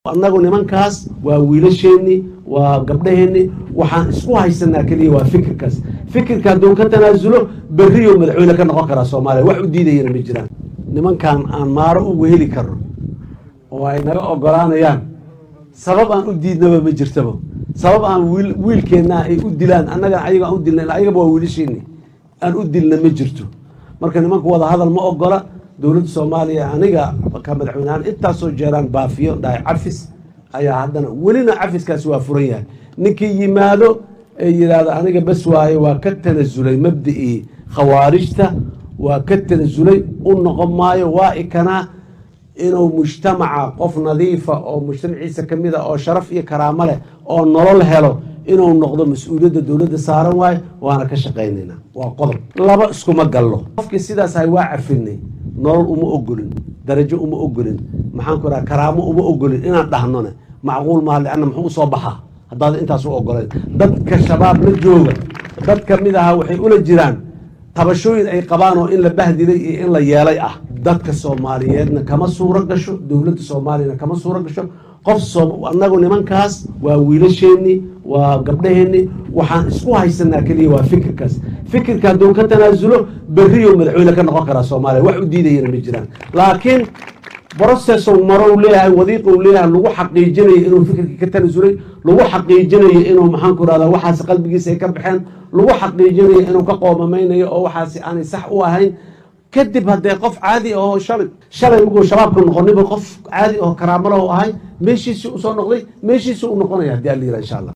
annagu nimankaas waa wiilasheenni waa gabdhaheenni waxaan isku haysanaa keliya waa fikirkaas fikirka hadduu ka tanaasulo berriyo madaxweyne ka noqon karaa soomaaliya wax u diidayana ma jiraan nimankan aan maaro ugu heli karno oo ay naga ogolaanayaan sabab aan u diidnaba ma jirtaba sabab aan wiil wiilkeenna ay u dilaan annaga ayaga aan u dilna ayagaba waa wiilasheenni aan u dilna ma jirto marka nimanku wada hadal ma ogola dowladda soomaaliya aniga ka madaxweynehaan intaasoo jeeraan baafiyo dhahay cafis ayaa haddana welina cafiskaasi waa furan yahay ninkii yimaado ee yidhaahdo aniga bes waaye waa ka tanasulay mabda'ii khawaarijta waa ka tanasulay u noqon maayo waa ikanaa inuu mujtamaca qof nadiifa oo mujtamaciisa ka mid a oo sharaf iyo karaamo leh oo nolol helo inuu noqdo mas-uuliyadda dowladda saaran waayo waana ka shaqaynaynaa waa qodob laba iskuma gallo qofkii sidaas ahay waa cafinay nolol uma ogolin darajo uma ogolin maxaan ku raha karaamo uma ogolin inaan dhahnone macquul maa lianna muxuu usoo baxaa haddaad intaas u ogolayn dadka shabaab la jooga dad ka mid ahaa waxay ula jiraan tabashooyin ay qabaan oo in la bahdilay iyo in la yeelay ah dadka soomaaliyeedna kama suuro gasho dowladda soomaaliyana kama suuro gasho qof annagu nimankaas waa wiilasheenni waa gabdhaheenni waxaan isku haysanaa keliya waa fikirkaas fikirka hadduu ka tanaasulo berriyo madaxweyne ka noqon karaa soomaaliya wax u diidayana ma jiraan laakiin brocessow marow leeyahay wadiiqou leeyahay lagu xaqiijinayo inuu fikirkii ka tanasulay lagu xaqiijinayo inuu maxaan ku rahdaa waxaasi qalbigiisa ay ka baxeen lagu xaqiijinayo inuu ka qoomamaynayo oo waxaasi aanay sax u ahayn kadib haddee qof caadi ahoo shalay shalay markuu shabaabka noqoniba qof caadi aho karaamalaho ahay meeshiisii usoo noqday meeshiisii u noqonaya haddii alla yira insha allah